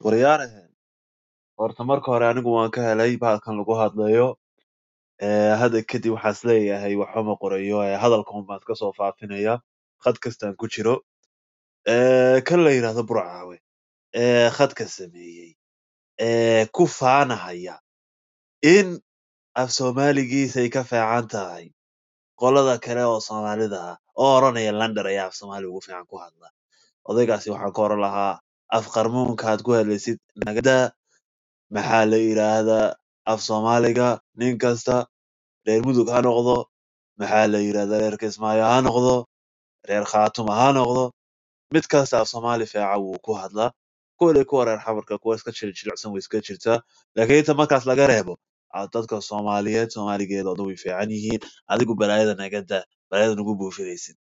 Waryaarahan horta marka hore anigu waan ka helay bahalkan lagu hadlayo ee hadda kadib waxaan isleeyahay waxba ma qorayo ee hadalka un baan iska soo faafinaya khad kastaan ku jiro ee kan la yidhaahdo burcaawe ee khadka sameeyey ee ku faanahaya in af soomaaligiisay ka fiican tahay qolada kale oo soomaalida ah oo oranaya lander ayaa af soomaali ugu fiican ku hadla odaygaasi waxaan ka oran lahaa af qarmuunka aad ku hadlaysid nagada maxaa la yidhaahdaa af soomaaliga nin kasta reer mudug ha noqdo maxaa la yidhahdaa reer kismaayo ha noqdo reer khaatuma ha noqdo mid kasta af soomaali fiican wuu ku hadlaa kuwale kuwa reer xamarka kuwa iska jilicsan way iska jirtaa laakiin inta markaas laga reebo ah, dadka soomaaliyeed soomaaligeeda oo dhan way fiican yihiin adigu balaayada nagada balaayada nagu buufinaysid